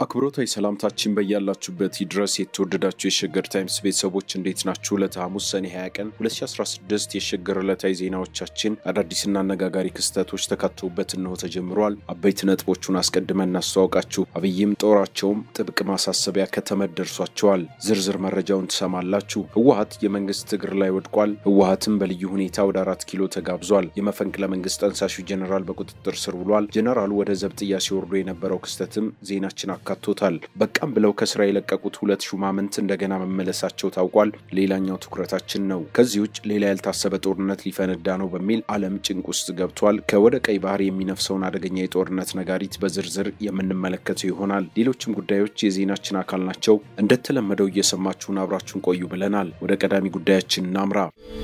አክብሮታዊ ሰላምታችን በያላችሁበት ይድረስ። የተወደዳችሁ የሸገር ታይምስ ቤተሰቦች እንዴት ናችሁ? ዕለተ ሐሙስ ሰኔ 20 ቀን 2016 የሸገር ዕለታዊ ዜናዎቻችን አዳዲስና አነጋጋሪ ክስተቶች ተካተውበት እንሆ ተጀምሯል። አበይት ነጥቦቹን አስቀድመን እናስተዋውቃችሁ። አብይም ጦራቸውም ጥብቅ ማሳሰቢያ ከተመድ ደርሷቸዋል። ዝርዝር መረጃውን ትሰማላችሁ። ህወሀት የመንግስት እግር ላይ ወድቋል። ህወሀትም በልዩ ሁኔታ ወደ አራት ኪሎ ተጋብዟል። የመፈንቅለ መንግስት ጠንሳሹ ጀኔራል በቁጥጥር ስር ውሏል። ጀኔራሉ ወደ ዘብጥያ ሲወርዱ የነበረው ክስተትም ዜናችን አካቶታል። በቃም ብለው ከስራ የለቀቁት ሁለት ሹማምንት እንደገና መመለሳቸው ታውቋል። ሌላኛው ትኩረታችን ነው። ከዚህ ውጭ ሌላ ያልታሰበ ጦርነት ሊፈነዳ ነው በሚል ዓለም ጭንቅ ውስጥ ገብቷል። ከወደ ቀይ ባህር የሚነፍሰውን አደገኛ የጦርነት ነጋሪት በዝርዝር የምንመለከተው ይሆናል። ሌሎችም ጉዳዮች የዜናችን አካል ናቸው። እንደተለመደው እየሰማችሁን አብራችሁን ቆዩ ብለናል። ወደ ቀዳሚ ጉዳያችን እናምራ።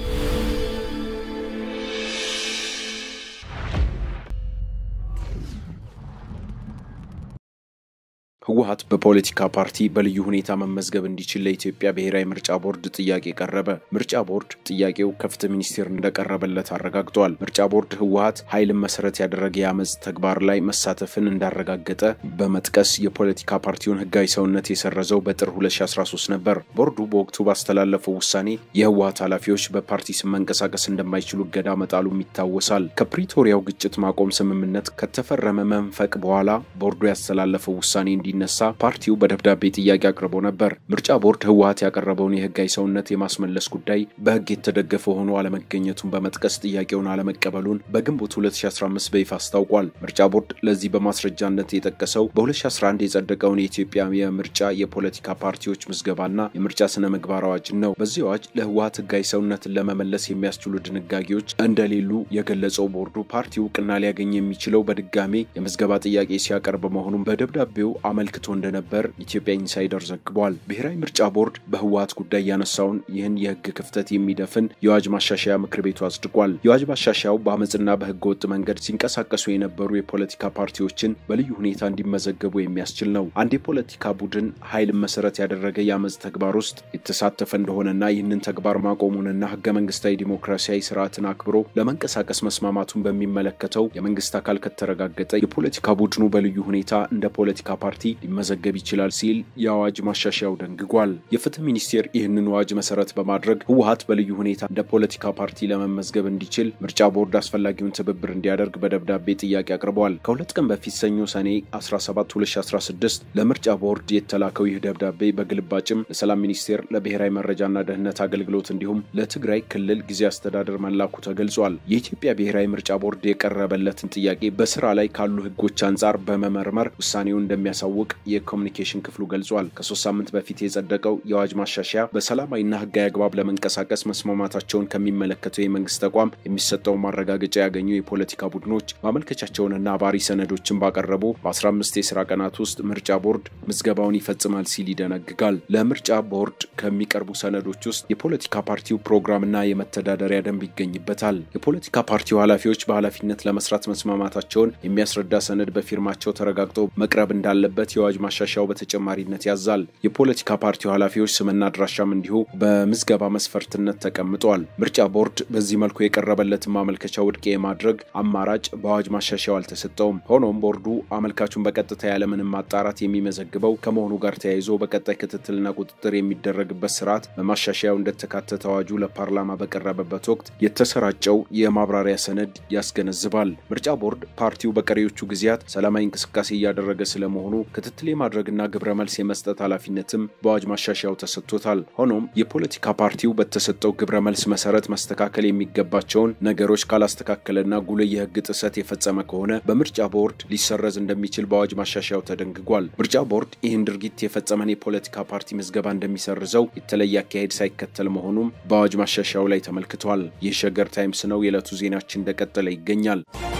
ህወሀት በፖለቲካ ፓርቲ በልዩ ሁኔታ መመዝገብ እንዲችል ለኢትዮጵያ ብሔራዊ ምርጫ ቦርድ ጥያቄ ቀረበ። ምርጫ ቦርድ ጥያቄው ከፍትህ ሚኒስቴር እንደቀረበለት አረጋግጧል። ምርጫ ቦርድ ህወሀት ኃይልን መሰረት ያደረገ የአመፅ ተግባር ላይ መሳተፍን እንዳረጋገጠ በመጥቀስ የፖለቲካ ፓርቲውን ህጋዊ ሰውነት የሰረዘው በጥር 2013 ነበር። ቦርዱ በወቅቱ ባስተላለፈው ውሳኔ የህወሀት ኃላፊዎች በፓርቲ ስም መንቀሳቀስ እንደማይችሉ እገዳ መጣሉም ይታወሳል። ከፕሪቶሪያው ግጭት ማቆም ስምምነት ከተፈረመ መንፈቅ በኋላ ቦርዱ ያስተላለፈው ውሳኔ እንዲ ነሳ ፓርቲው በደብዳቤ ጥያቄ አቅርቦ ነበር። ምርጫ ቦርድ ህወሀት ያቀረበውን የህጋዊ ሰውነት የማስመለስ ጉዳይ በህግ የተደገፈ ሆኖ አለመገኘቱን በመጥቀስ ጥያቄውን አለመቀበሉን በግንቦት 2015 በይፋ አስታውቋል። ምርጫ ቦርድ ለዚህ በማስረጃነት የጠቀሰው በ2011 የጸደቀውን የኢትዮጵያ የምርጫ የፖለቲካ ፓርቲዎች ምዝገባና የምርጫ ስነ ምግባር አዋጅን ነው። በዚህ አዋጅ ለህወሀት ህጋዊ ሰውነትን ለመመለስ የሚያስችሉ ድንጋጌዎች እንደሌሉ የገለጸው ቦርዱ ፓርቲው እውቅና ሊያገኝ የሚችለው በድጋሜ የምዝገባ ጥያቄ ሲያቀርብ መሆኑን በደብዳቤው አመልክቶ እንደነበር ኢትዮጵያ ኢንሳይደር ዘግቧል። ብሔራዊ ምርጫ ቦርድ በህወሀት ጉዳይ ያነሳውን ይህን የህግ ክፍተት የሚደፍን የአዋጅ ማሻሻያ ምክር ቤቱ አጽድቋል። የአዋጅ ማሻሻያው በአመፅና በህገ ወጥ መንገድ ሲንቀሳቀሱ የነበሩ የፖለቲካ ፓርቲዎችን በልዩ ሁኔታ እንዲመዘገቡ የሚያስችል ነው። አንድ የፖለቲካ ቡድን ኃይልን መሰረት ያደረገ የአመፅ ተግባር ውስጥ የተሳተፈ እንደሆነና ይህንን ተግባር ማቆሙንና ህገ መንግስታዊ ዲሞክራሲያዊ ስርዓትን አክብሮ ለመንቀሳቀስ መስማማቱን በሚመለከተው የመንግስት አካል ከተረጋገጠ የፖለቲካ ቡድኑ በልዩ ሁኔታ እንደ ፖለቲካ ፓርቲ ሊመዘገብ ይችላል ሲል የአዋጅ ማሻሻያው ደንግጓል። የፍትህ ሚኒስቴር ይህንን አዋጅ መሰረት በማድረግ ህወሀት በልዩ ሁኔታ እንደ ፖለቲካ ፓርቲ ለመመዝገብ እንዲችል ምርጫ ቦርድ አስፈላጊውን ትብብር እንዲያደርግ በደብዳቤ ጥያቄ አቅርበዋል። ከሁለት ቀን በፊት ሰኞ ሰኔ 17 2016 ለምርጫ ቦርድ የተላከው ይህ ደብዳቤ በግልባጭም ለሰላም ሚኒስቴር፣ ለብሔራዊ መረጃና ደህንነት አገልግሎት እንዲሁም ለትግራይ ክልል ጊዜ አስተዳደር መላኩ ተገልጿል። የኢትዮጵያ ብሔራዊ ምርጫ ቦርድ የቀረበለትን ጥያቄ በስራ ላይ ካሉ ህጎች አንጻር በመመርመር ውሳኔውን እንደሚያሳውቅ የኮሚኒኬሽን ክፍሉ ገልጿል። ከሶስት ሳምንት በፊት የጸደቀው የአዋጅ ማሻሻያ በሰላማዊና ህጋዊ አግባብ ለመንቀሳቀስ መስማማታቸውን ከሚመለከተው የመንግስት ተቋም የሚሰጠው ማረጋገጫ ያገኙ የፖለቲካ ቡድኖች ማመልከቻቸውንና አባሪ ሰነዶችን ባቀረቡ በ15 የስራ ቀናት ውስጥ ምርጫ ቦርድ ምዝገባውን ይፈጽማል ሲል ይደነግጋል። ለምርጫ ቦርድ ከሚቀርቡ ሰነዶች ውስጥ የፖለቲካ ፓርቲው ፕሮግራምና የመተዳደሪያ ደንብ ይገኝበታል። የፖለቲካ ፓርቲው ኃላፊዎች በኃላፊነት ለመስራት መስማማታቸውን የሚያስረዳ ሰነድ በፊርማቸው ተረጋግጦ መቅረብ እንዳለበት የአዋጅ ማሻሻያው በተጨማሪነት ያዛል። የፖለቲካ ፓርቲው ኃላፊዎች ስምና አድራሻም እንዲሁ በምዝገባ መስፈርትነት ተቀምጧል። ምርጫ ቦርድ በዚህ መልኩ የቀረበለትን ማመልከቻ ውድቅ የማድረግ አማራጭ በአዋጅ ማሻሻያው አልተሰጠውም። ሆኖም ቦርዱ አመልካቹን በቀጥታ ያለምንም ማጣራት የሚመዘግበው ከመሆኑ ጋር ተያይዞ በቀጣይ ክትትልና ቁጥጥር የሚደረግበት ስርዓት በማሻሻያው እንደተካተተ አዋጁ ለፓርላማ በቀረበበት ወቅት የተሰራጨው የማብራሪያ ሰነድ ያስገነዝባል። ምርጫ ቦርድ ፓርቲው በቀሪዎቹ ጊዜያት ሰላማዊ እንቅስቃሴ እያደረገ ስለመሆኑ ክትትል የማድረግና ግብረ መልስ የመስጠት ኃላፊነትም በአዋጅ ማሻሻያው ተሰጥቶታል። ሆኖም የፖለቲካ ፓርቲው በተሰጠው ግብረ መልስ መሰረት መስተካከል የሚገባቸውን ነገሮች ካላስተካከለና ጉልህ የህግ ጥሰት የፈጸመ ከሆነ በምርጫ ቦርድ ሊሰረዝ እንደሚችል በአዋጅ ማሻሻያው ተደንግጓል። ምርጫ ቦርድ ይህን ድርጊት የፈጸመን የፖለቲካ ፓርቲ ምዝገባ እንደሚሰርዘው የተለየ አካሄድ ሳይከተል መሆኑም በአዋጅ ማሻሻያው ላይ ተመልክቷል። ይህ ሸገር ታይምስ ነው። የዕለቱ ዜናችን እንደቀጠለ ይገኛል።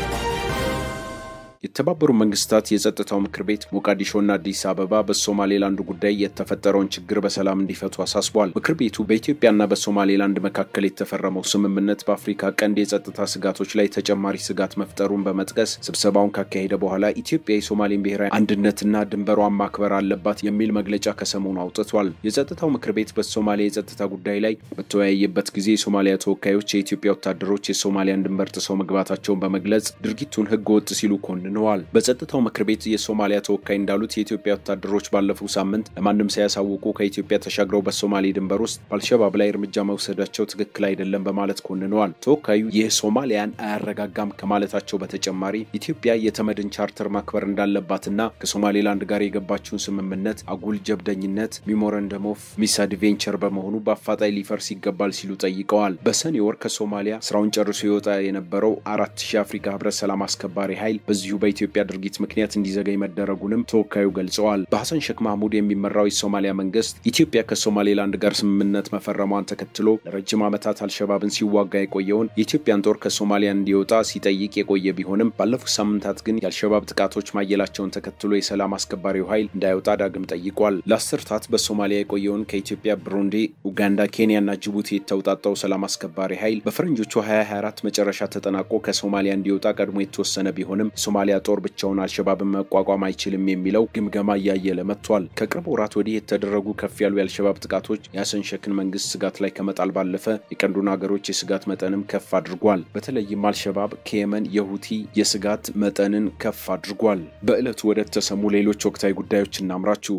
የተባበሩ መንግስታት የጸጥታው ምክር ቤት ሞቃዲሾና አዲስ አበባ በሶማሌላንድ ጉዳይ የተፈጠረውን ችግር በሰላም እንዲፈቱ አሳስቧል። ምክር ቤቱ በኢትዮጵያና በሶማሌላንድ መካከል የተፈረመው ስምምነት በአፍሪካ ቀንድ የጸጥታ ስጋቶች ላይ ተጨማሪ ስጋት መፍጠሩን በመጥቀስ ስብሰባውን ካካሄደ በኋላ ኢትዮጵያ የሶማሌን ብሔራዊ አንድነትና ድንበሯን ማክበር አለባት የሚል መግለጫ ከሰሞኑ አውጥቷል። የጸጥታው ምክር ቤት በሶማሌ የጸጥታ ጉዳይ ላይ በተወያየበት ጊዜ የሶማሊያ ተወካዮች የኢትዮጵያ ወታደሮች የሶማሊያን ድንበር ጥሰው መግባታቸውን በመግለጽ ድርጊቱን ህገ ወጥ ሲሉ ኮንነዋል። ኮንነዋል። በጸጥታው ምክር ቤት የሶማሊያ ተወካይ እንዳሉት የኢትዮጵያ ወታደሮች ባለፈው ሳምንት ለማንም ሳያሳውቁ ከኢትዮጵያ ተሻግረው በሶማሌ ድንበር ውስጥ በአልሸባብ ላይ እርምጃ መውሰዳቸው ትክክል አይደለም በማለት ኮንነዋል። ተወካዩ ይህ ሶማሊያን አያረጋጋም ከማለታቸው በተጨማሪ ኢትዮጵያ የተመድን ቻርተር ማክበር እንዳለባትና ከሶማሌላንድ ጋር የገባችውን ስምምነት አጉል ጀብደኝነት ሚሞረንደም ኦፍ ሚስ አድቬንቸር በመሆኑ በአፋጣኝ ሊፈርስ ይገባል ሲሉ ጠይቀዋል። በሰኔ ወር ከሶማሊያ ስራውን ጨርሶ የወጣ የነበረው አራት ሺህ አፍሪካ ህብረት ሰላም አስከባሪ ኃይል በዚሁ በኢትዮጵያ ድርጊት ምክንያት እንዲዘገይ መደረጉንም ተወካዩ ገልጸዋል። በሐሰን ሼክ ማህሙድ የሚመራው የሶማሊያ መንግስት ኢትዮጵያ ከሶማሌላንድ ጋር ስምምነት መፈረሟን ተከትሎ ለረጅም ዓመታት አልሸባብን ሲዋጋ የቆየውን የኢትዮጵያን ጦር ከሶማሊያ እንዲወጣ ሲጠይቅ የቆየ ቢሆንም ባለፉት ሳምንታት ግን የአልሸባብ ጥቃቶች ማየላቸውን ተከትሎ የሰላም አስከባሪው ኃይል እንዳይወጣ ዳግም ጠይቋል። ለአስርታት በሶማሊያ የቆየውን ከኢትዮጵያ፣ ብሩንዲ፣ ኡጋንዳ፣ ኬንያና ጅቡቲ የተውጣጣው ሰላም አስከባሪ ኃይል በፈረንጆቹ 2024 መጨረሻ ተጠናቆ ከሶማሊያ እንዲወጣ ቀድሞ የተወሰነ ቢሆንም የሶማሊያ ጦር ብቻውን አልሸባብን መቋቋም አይችልም የሚለው ግምገማ እያየለ መጥቷል። ከቅርብ ወራት ወዲህ የተደረጉ ከፍ ያሉ የአልሸባብ ጥቃቶች የሐሰን ሼክን መንግስት ስጋት ላይ ከመጣል ባለፈ የቀንዱን ሀገሮች የስጋት መጠንም ከፍ አድርጓል። በተለይም አልሸባብ ከየመን የሁቲ የስጋት መጠንን ከፍ አድርጓል። በዕለቱ ወደ ተሰሙ ሌሎች ወቅታዊ ጉዳዮች እናምራችሁ።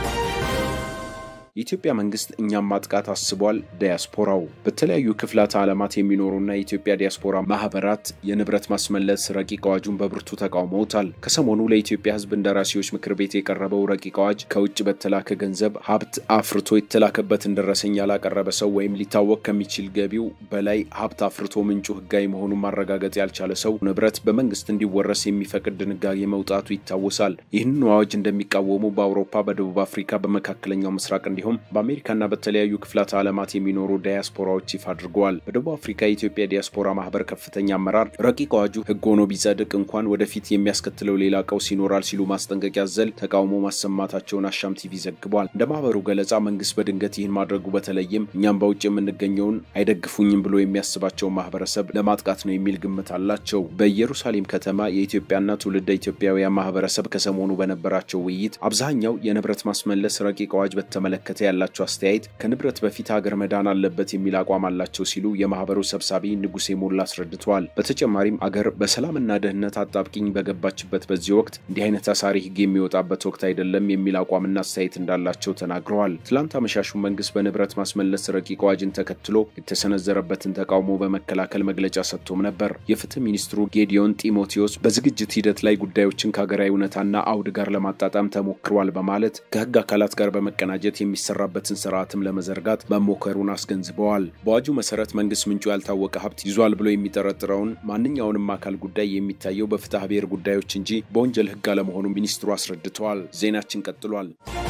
የኢትዮጵያ መንግስት እኛም ማጥቃት አስቧል። ዲያስፖራው በተለያዩ ክፍላተ ዓለማት የሚኖሩና የኢትዮጵያ ዲያስፖራ ማህበራት የንብረት ማስመለስ ረቂቅ አዋጁን በብርቱ ተቃውመውታል። ከሰሞኑ ለኢትዮጵያ ሕዝብ እንደራሴዎች ምክር ቤት የቀረበው ረቂቅ አዋጅ ከውጭ በተላከ ገንዘብ ሀብት አፍርቶ የተላከበትን ደረሰኝ ያላቀረበ ሰው ወይም ሊታወቅ ከሚችል ገቢው በላይ ሀብት አፍርቶ ምንጩ ህጋዊ መሆኑን ማረጋገጥ ያልቻለ ሰው ንብረት በመንግስት እንዲወረስ የሚፈቅድ ድንጋጌ መውጣቱ ይታወሳል። ይህንን አዋጅ እንደሚቃወሙ በአውሮፓ፣ በደቡብ አፍሪካ፣ በመካከለኛው ምስራቅ እንዲሁም በአሜሪካና በተለያዩ ክፍላተ ዓለማት የሚኖሩ ዳያስፖራዎች ይፋ አድርገዋል። በደቡብ አፍሪካ የኢትዮጵያ ዲያስፖራ ማህበር ከፍተኛ አመራር ረቂቅ አዋጁ ህግ ሆኖ ቢጸድቅ እንኳን ወደፊት የሚያስከትለው ሌላ ቀውስ ይኖራል ሲሉ ማስጠንቀቂያ ዘል ተቃውሞ ማሰማታቸውን አሻም ቲቪ ዘግቧል። እንደ ማህበሩ ገለጻ መንግስት በድንገት ይህን ማድረጉ በተለይም እኛም በውጭ የምንገኘውን አይደግፉኝም ብሎ የሚያስባቸውን ማህበረሰብ ለማጥቃት ነው የሚል ግምት አላቸው። በኢየሩሳሌም ከተማ የኢትዮጵያና ትውልደ ኢትዮጵያውያን ማህበረሰብ ከሰሞኑ በነበራቸው ውይይት አብዛኛው የንብረት ማስመለስ ረቂቅ አዋጅ በተመለከተ ያላቸው አስተያየት ከንብረት በፊት ሀገር መዳን አለበት የሚል አቋም አላቸው ሲሉ የማህበሩ ሰብሳቢ ንጉሴ ሞላ አስረድተዋል። በተጨማሪም አገር በሰላምና ደህንነት አጣብቂኝ በገባችበት በዚህ ወቅት እንዲህ አይነት አሳሪ ህግ የሚወጣበት ወቅት አይደለም የሚል አቋምና አስተያየት እንዳላቸው ተናግረዋል። ትላንት አመሻሹ መንግስት በንብረት ማስመለስ ረቂቅ አዋጅን ተከትሎ የተሰነዘረበትን ተቃውሞ በመከላከል መግለጫ ሰጥቶም ነበር። የፍትህ ሚኒስትሩ ጌዲዮን ጢሞቴዎስ በዝግጅት ሂደት ላይ ጉዳዮችን ከሀገራዊ እውነታና አውድ ጋር ለማጣጣም ተሞክሯል በማለት ከህግ አካላት ጋር በመቀናጀት የሚሰራበትን ስርዓትም ለመዘርጋት መሞከሩን አስገንዝበዋል። በአዋጁ መሰረት መንግስት ምንጩ ያልታወቀ ሀብት ይዟል ብሎ የሚጠረጥረውን ማንኛውንም አካል ጉዳይ የሚታየው በፍትሐ ብሔር ጉዳዮች እንጂ በወንጀል ህግ አለመሆኑ ሚኒስትሩ አስረድተዋል። ዜናችን ቀጥሏል።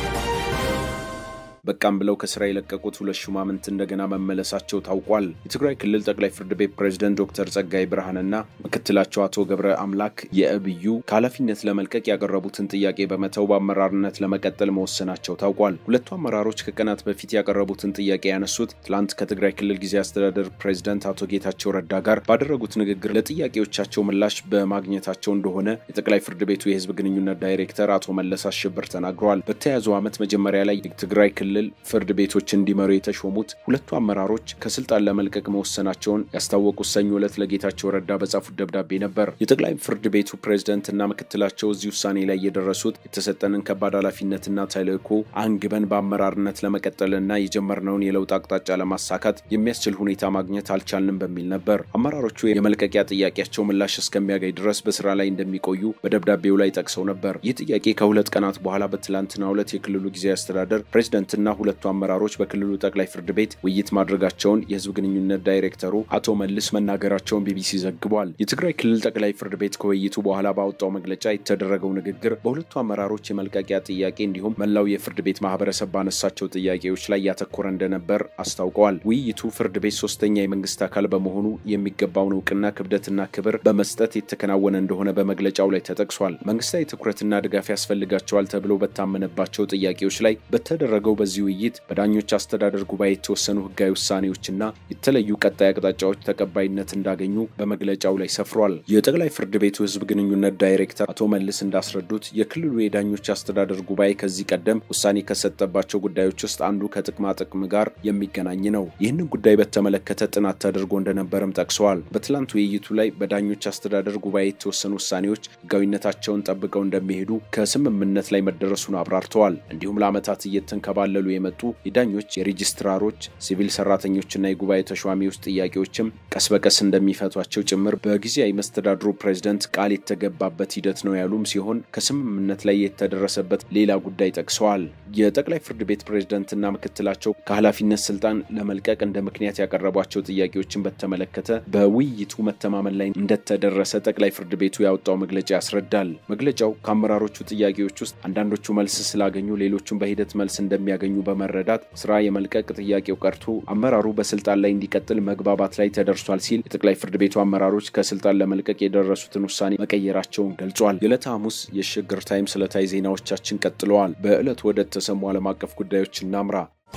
በቃም ብለው ከስራ የለቀቁት ሁለት ሹማምንት እንደገና መመለሳቸው ታውቋል። የትግራይ ክልል ጠቅላይ ፍርድ ቤት ፕሬዝደንት ዶክተር ጸጋይ ብርሃንና ምክትላቸው አቶ ገብረ አምላክ የእብዩ ከኃላፊነት ለመልቀቅ ያቀረቡትን ጥያቄ በመተው በአመራርነት ለመቀጠል መወሰናቸው ታውቋል። ሁለቱ አመራሮች ከቀናት በፊት ያቀረቡትን ጥያቄ ያነሱት ትላንት ከትግራይ ክልል ጊዜ አስተዳደር ፕሬዝደንት አቶ ጌታቸው ረዳ ጋር ባደረጉት ንግግር ለጥያቄዎቻቸው ምላሽ በማግኘታቸው እንደሆነ የጠቅላይ ፍርድ ቤቱ የህዝብ ግንኙነት ዳይሬክተር አቶ መለስ አሸብር ተናግረዋል። በተያያዘው ዓመት መጀመሪያ ላይ የትግራይ ክልል ፍርድ ቤቶች እንዲመሩ የተሾሙት ሁለቱ አመራሮች ከስልጣን ለመልቀቅ መወሰናቸውን ያስታወቁት ሰኞ ዕለት ለጌታቸው ረዳ በጻፉት ደብዳቤ ነበር። የጠቅላይ ፍርድ ቤቱ ፕሬዝደንትና ምክትላቸው እዚህ ውሳኔ ላይ የደረሱት የተሰጠንን ከባድ ኃላፊነትና ተልዕኮ አንግበን በአመራርነት ለመቀጠልና የጀመርነውን የለውጥ አቅጣጫ ለማሳካት የሚያስችል ሁኔታ ማግኘት አልቻልንም በሚል ነበር። አመራሮቹ የመልቀቂያ ጥያቄያቸው ምላሽ እስከሚያገኝ ድረስ በስራ ላይ እንደሚቆዩ በደብዳቤው ላይ ጠቅሰው ነበር። ይህ ጥያቄ ከሁለት ቀናት በኋላ በትላንትናው ዕለት የክልሉ ጊዜያዊ አስተዳደር ፕሬዝደንትና ሁለቱ አመራሮች በክልሉ ጠቅላይ ፍርድ ቤት ውይይት ማድረጋቸውን የህዝብ ግንኙነት ዳይሬክተሩ አቶ መልስ መናገራቸውን ቢቢሲ ዘግቧል። የትግራይ ክልል ጠቅላይ ፍርድ ቤት ከውይይቱ በኋላ ባወጣው መግለጫ የተደረገው ንግግር በሁለቱ አመራሮች የመልቀቂያ ጥያቄ እንዲሁም መላው የፍርድ ቤት ማህበረሰብ ባነሳቸው ጥያቄዎች ላይ ያተኮረ እንደነበር አስታውቀዋል። ውይይቱ ፍርድ ቤት ሶስተኛ የመንግስት አካል በመሆኑ የሚገባውን እውቅና ክብደትና ክብር በመስጠት የተከናወነ እንደሆነ በመግለጫው ላይ ተጠቅሷል። መንግስታዊ ትኩረትና ድጋፍ ያስፈልጋቸዋል ተብሎ በታመነባቸው ጥያቄዎች ላይ በተደረገው በዚህ በዚህ ውይይት በዳኞች አስተዳደር ጉባኤ የተወሰኑ ህጋዊ ውሳኔዎችና የተለዩ ቀጣይ አቅጣጫዎች ተቀባይነት እንዳገኙ በመግለጫው ላይ ሰፍሯል። የጠቅላይ ፍርድ ቤቱ ህዝብ ግንኙነት ዳይሬክተር አቶ መልስ እንዳስረዱት የክልሉ የዳኞች አስተዳደር ጉባኤ ከዚህ ቀደም ውሳኔ ከሰጠባቸው ጉዳዮች ውስጥ አንዱ ከጥቅማ ጥቅም ጋር የሚገናኝ ነው። ይህንን ጉዳይ በተመለከተ ጥናት ተደርጎ እንደነበረም ጠቅሰዋል። በትላንት ውይይቱ ላይ በዳኞች አስተዳደር ጉባኤ የተወሰኑ ውሳኔዎች ህጋዊነታቸውን ጠብቀው እንደሚሄዱ ከስምምነት ላይ መደረሱን አብራርተዋል። እንዲሁም ለዓመታት እየተንከባለሉ የመጡ የዳኞች፣ የሬጂስትራሮች፣ ሲቪል ሰራተኞችና የጉባኤ ተሿሚዎች ጥያቄዎችም ቀስ በቀስ እንደሚፈቷቸው ጭምር በጊዜያዊ መስተዳድሩ ፕሬዝደንት ቃል የተገባበት ሂደት ነው ያሉም ሲሆን ከስምምነት ላይ የተደረሰበት ሌላ ጉዳይ ጠቅሰዋል። የጠቅላይ ፍርድ ቤት ፕሬዝደንትና ምክትላቸው ከኃላፊነት ስልጣን ለመልቀቅ እንደ ምክንያት ያቀረቧቸው ጥያቄዎችን በተመለከተ በውይይቱ መተማመን ላይ እንደተደረሰ ጠቅላይ ፍርድ ቤቱ ያወጣው መግለጫ ያስረዳል። መግለጫው ከአመራሮቹ ጥያቄዎች ውስጥ አንዳንዶቹ መልስ ስላገኙ ሌሎቹም በሂደት መልስ እንደሚያገኙ በመረዳት ስራ የመልቀቅ ጥያቄው ቀርቶ አመራሩ በስልጣን ላይ እንዲቀጥል መግባባት ላይ ተደርሷል ሲል የጠቅላይ ፍርድ ቤቱ አመራሮች ከስልጣን ለመልቀቅ የደረሱትን ውሳኔ መቀየራቸውን ገልጿል። የዕለተ ሐሙስ የሽግግር ታይምስ ዕለታዊ ዜናዎቻችን ቀጥለዋል። በዕለቱ ወደ ተሰሙ ዓለም አቀፍ ጉዳዮች እናምራ።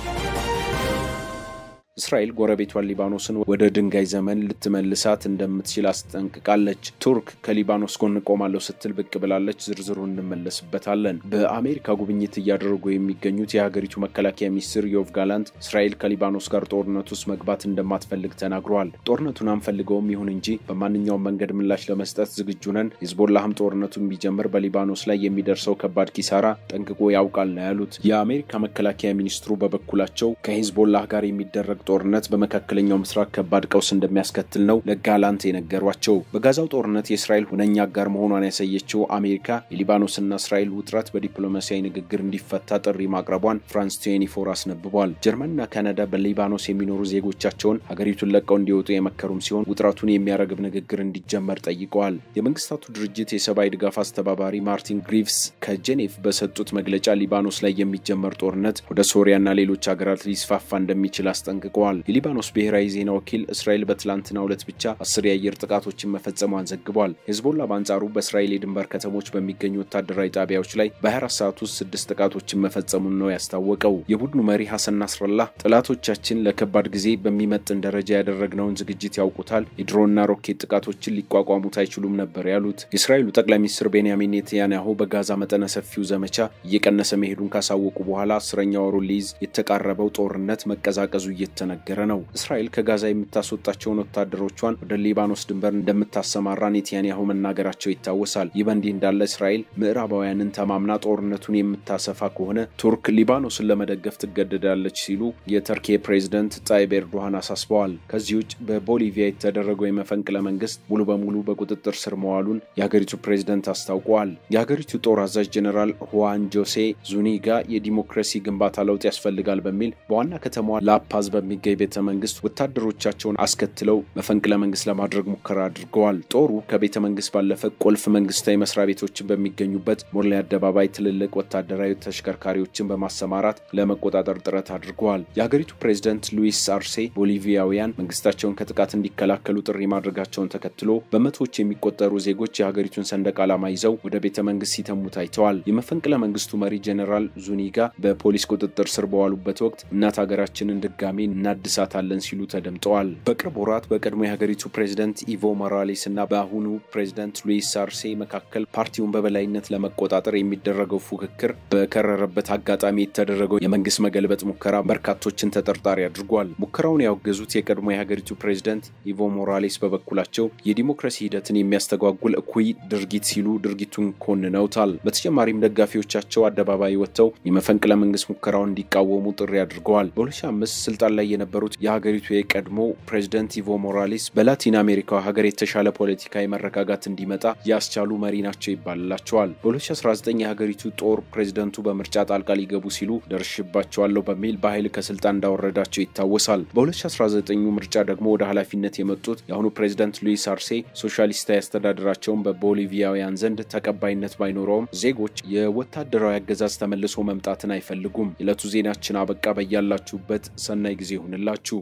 እስራኤል ጎረቤቷን ሊባኖስን ወደ ድንጋይ ዘመን ልትመልሳት እንደምትችል አስጠንቅቃለች። ቱርክ ከሊባኖስ ጎን ቆማለሁ ስትል ብቅ ብላለች። ዝርዝሩ እንመለስበታለን። በአሜሪካ ጉብኝት እያደረጉ የሚገኙት የሀገሪቱ መከላከያ ሚኒስትር ዮቭ ጋላንት እስራኤል ከሊባኖስ ጋር ጦርነት ውስጥ መግባት እንደማትፈልግ ተናግረዋል። ጦርነቱን አንፈልገውም፣ ይሁን እንጂ በማንኛውም መንገድ ምላሽ ለመስጠት ዝግጁ ነን። ሂዝቦላህም ጦርነቱን ቢጀምር በሊባኖስ ላይ የሚደርሰው ከባድ ኪሳራ ጠንቅቆ ያውቃል ነው ያሉት። የአሜሪካ መከላከያ ሚኒስትሩ በበኩላቸው ከሂዝቦላህ ጋር የሚደረግ ጦርነት በመካከለኛው ምስራቅ ከባድ ቀውስ እንደሚያስከትል ነው ለጋላንት የነገሯቸው። በጋዛው ጦርነት የእስራኤል ሁነኛ አጋር መሆኗን ያሳየችው አሜሪካ የሊባኖስና እስራኤል ውጥረት በዲፕሎማሲያዊ ንግግር እንዲፈታ ጥሪ ማቅረቧን ፍራንስ ቴኒፎር አስነብቧል። ጀርመንና ካናዳ በሊባኖስ የሚኖሩ ዜጎቻቸውን ሀገሪቱን ለቀው እንዲወጡ የመከሩም ሲሆን ውጥረቱን የሚያረግብ ንግግር እንዲጀመር ጠይቀዋል። የመንግስታቱ ድርጅት የሰብአዊ ድጋፍ አስተባባሪ ማርቲን ግሪቭስ ከጄኔቭ በሰጡት መግለጫ ሊባኖስ ላይ የሚጀመር ጦርነት ወደ ሶሪያና ሌሎች ሀገራት ሊስፋፋ እንደሚችል አስጠንቅቀዋል። የሊባኖስ ብሔራዊ ዜና ወኪል እስራኤል በትላንትናው ዕለት ብቻ አስር የአየር ጥቃቶችን መፈጸሟን ዘግቧል። ሄዝቦላ በአንጻሩ በእስራኤል የድንበር ከተሞች በሚገኙ ወታደራዊ ጣቢያዎች ላይ በ24 ሰዓት ውስጥ ስድስት ጥቃቶችን መፈጸሙን ነው ያስታወቀው። የቡድኑ መሪ ሐሰን ናስረላህ ጠላቶቻችን ለከባድ ጊዜ በሚመጥን ደረጃ ያደረግነውን ዝግጅት ያውቁታል፣ የድሮንና ሮኬት ጥቃቶችን ሊቋቋሙት አይችሉም ነበር ያሉት። የእስራኤሉ ጠቅላይ ሚኒስትር ቤንያሚን ኔታንያሁ በጋዛ መጠነ ሰፊው ዘመቻ እየቀነሰ መሄዱን ካሳወቁ በኋላ አስረኛ ወሩን ሊይዝ የተቃረበው ጦርነት መቀዛቀዙ እየተነገረ ነው። እስራኤል ከጋዛ የምታስወጣቸውን ወታደሮቿን ወደ ሊባኖስ ድንበር እንደምታሰማራ ኔታንያሁ መናገራቸው ይታወሳል። ይህ በእንዲህ እንዳለ እስራኤል ምዕራባውያንን ተማምና ጦርነቱን የምታሰፋ ከሆነ ቱርክ ሊባኖስን ለመደገፍ ትገደዳለች ሲሉ የተርኪ ፕሬዝደንት ጣይብ ኤርዶሃን አሳስበዋል። ከዚህ ውጭ በቦሊቪያ የተደረገው የመፈንቅለ መንግስት ሙሉ በሙሉ በቁጥጥር ስር መዋሉን የሀገሪቱ ፕሬዝደንት አስታውቀዋል። የሀገሪቱ ጦር አዛዥ ጀኔራል ሁዋን ጆሴ ዙኒጋ የዲሞክራሲ ግንባታ ለውጥ ያስፈልጋል በሚል በዋና ከተማዋ ላፓዝ በሚገኝ ቤተ መንግስት ወታደሮቻቸውን አስከትለው መፈንቅለ መንግስት ለማድረግ ሙከራ አድርገዋል። ጦሩ ከቤተ መንግስት ባለፈ ቁልፍ መንግስታዊ መስሪያ ቤቶችን በሚገኙበት ሞርሌ አደባባይ ትልልቅ ወታደራዊ ተሽከርካሪዎችን በማሰማራት ለመቆጣጠር ጥረት አድርገዋል። የሀገሪቱ ፕሬዝደንት ሉዊስ አርሴ ቦሊቪያውያን መንግስታቸውን ከጥቃት እንዲከላከሉ ጥሪ ማድረጋቸውን ተከትሎ በመቶዎች የሚቆጠሩ ዜጎች የሀገሪቱን ሰንደቅ ዓላማ ይዘው ወደ ቤተ መንግስት ሲተሙ ታይተዋል። የመፈንቅለ መንግስቱ መሪ ጀኔራል ዙኒጋ በፖሊስ ቁጥጥር ስር በዋሉበት ወቅት እናት ሀገራችንን ድጋሜ እናድሳታለን ሲሉ ተደምጠዋል። በቅርብ ወራት በቀድሞ የሀገሪቱ ፕሬዝደንት ኢቮ ሞራሌስ እና በአሁኑ ፕሬዝደንት ሉዊስ አርሴ መካከል ፓርቲውን በበላይነት ለመቆጣጠር የሚደረገው ፉክክር በከረረበት አጋጣሚ የተደረገው የመንግስት መገልበጥ ሙከራ በርካቶችን ተጠርጣሪ አድርጓል። ሙከራውን ያወገዙት የቀድሞ የሀገሪቱ ፕሬዝደንት ኢቮ ሞራሌስ በበኩላቸው የዲሞክራሲ ሂደትን የሚያስተጓጉል እኩይ ድርጊት ሲሉ ድርጊቱን ኮንነውታል። በተጨማሪም ደጋፊዎቻቸው አደባባይ ወጥተው የመፈንቅለ መንግስት ሙከራውን እንዲቃወሙ ጥሪ አድርገዋል። በ2005 ስልጣን ላይ የነበሩት የሀገሪቱ የቀድሞ ፕሬዝደንት ኢቮ ሞራሌስ በላቲን አሜሪካ ሀገር የተሻለ ፖለቲካዊ መረጋጋት እንዲመጣ ያስቻሉ መሪ ናቸው ይባልላቸዋል። በ2019 የሀገሪቱ ጦር ፕሬዝደንቱ በምርጫ ጣልቃ ሊገቡ ሲሉ ደርሽባቸዋለሁ በሚል በኃይል ከስልጣን እንዳወረዳቸው ይታወሳል። በ2019 ምርጫ ደግሞ ወደ ኃላፊነት የመጡት የአሁኑ ፕሬዝደንት ሉዊስ አርሴ ሶሻሊስታዊ አስተዳደራቸውን በቦሊቪያውያን ዘንድ ተቀባይነት ባይኖረውም ዜጎች የወታደራዊ አገዛዝ ተመልሶ መምጣትን አይፈልጉም። የዕለቱ ዜናችን አበቃ። በያላችሁበት ሰናይ ጊዜ ይሁንላችሁ።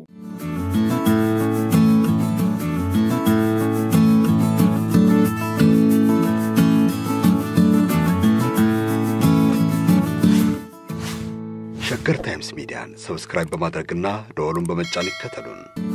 ሸገር ታይምስ ሚዲያን ሰብስክራይብ በማድረግና ደወሉን በመጫን ይከተሉን።